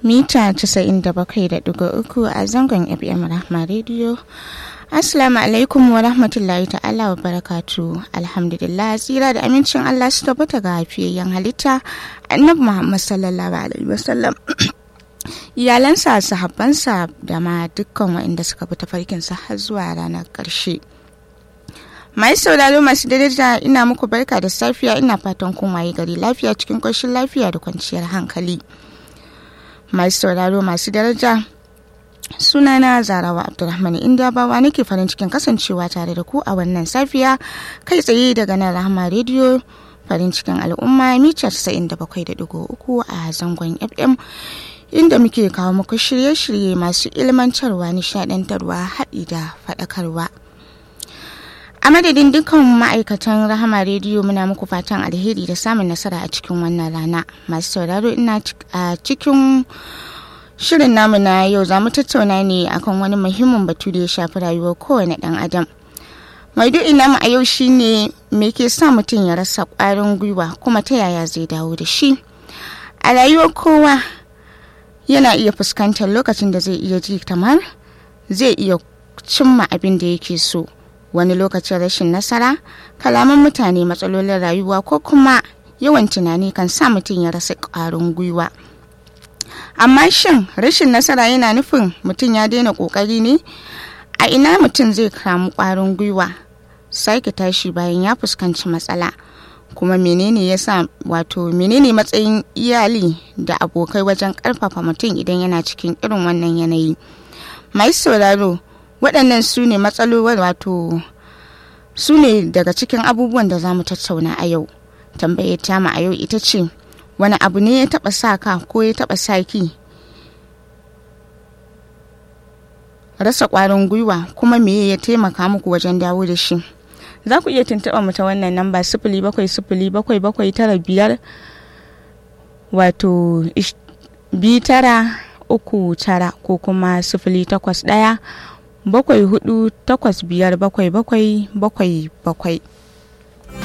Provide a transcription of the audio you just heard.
mita 97.3 a zangon FM Rahma Radio. Assalamu alaikum wa rahmatullahi ta'ala wa barakatu. Alhamdulillah tsira da amincin Allah su tabbata ga hafiyayyen halitta annabi Muhammad sallallahu alaihi wasallam. Iyalansa, sahabbansa da ma dukkan waɗanda suka bi tafarkinsa har zuwa ranar ƙarshe. Mai sauraro masu daraja ina muku barka da safiya ina fatan kun waye gari lafiya cikin ƙoshin lafiya da kwanciyar hankali. Mai sauraro masu daraja sunana zarawa abdulrahman bawa nake farin cikin kasancewa tare da ku a wannan safiya kai tsaye daga nan rahama rediyo farin cikin al'umma mita 97.3 a zangon fm inda muke kawo muku shirye-shirye masu ilmantarwa nishadantarwa haɗi da faɗakarwa a madadin dukkan ma'aikatan rahama rediyo muna muku fatan alheri da samun nasara a cikin wannan rana masu sauraro ina a cikin Shirin namu na yau za mu tattauna ne akan wani muhimmin batu da ya shafi rayuwar kowane ɗan adam. Maudu'in namu a yau shine me ke sa mutum ya rasa ƙwarin gwiwa kuma ta yaya zai dawo da shi. A rayuwar kowa yana iya fuskantar lokacin da zai iya ji kamar zai iya cimma abin da yake so. Wani lokacin rashin nasara, kalaman mutane matsalolin rayuwa ko kuma yawan tunani kan sa mutum ya rasa ƙwarin gwiwa. amma shin rashin nasara yana nufin mutum ya daina kokari ne a ina mutum zai kamu kwarin gwiwa sake tashi bayan ya fuskanci matsala kuma menene yasa wato menene matsayin iyali da abokai wajen karfafa mutum idan yana cikin irin wannan yanayi mai sauraro waɗannan su ne matsalolin wato su ne daga cikin abubuwan da za mu tattauna a yau tambayar tamu a yau ita ce wani abu ne ya taba sa ka ko ya taba sa ki rasa kwarin gwiwa kuma me ya taimaka muku wajen dawo da shi za ku iya tuntuɓa mu ta wannan namba sifili bakwai sifili bakwai bakwai tara biyar wato bi tara uku tara ko kuma sifili takwas ɗaya bakwai hudu takwas biyar bakwai bakwai bakwai bakwai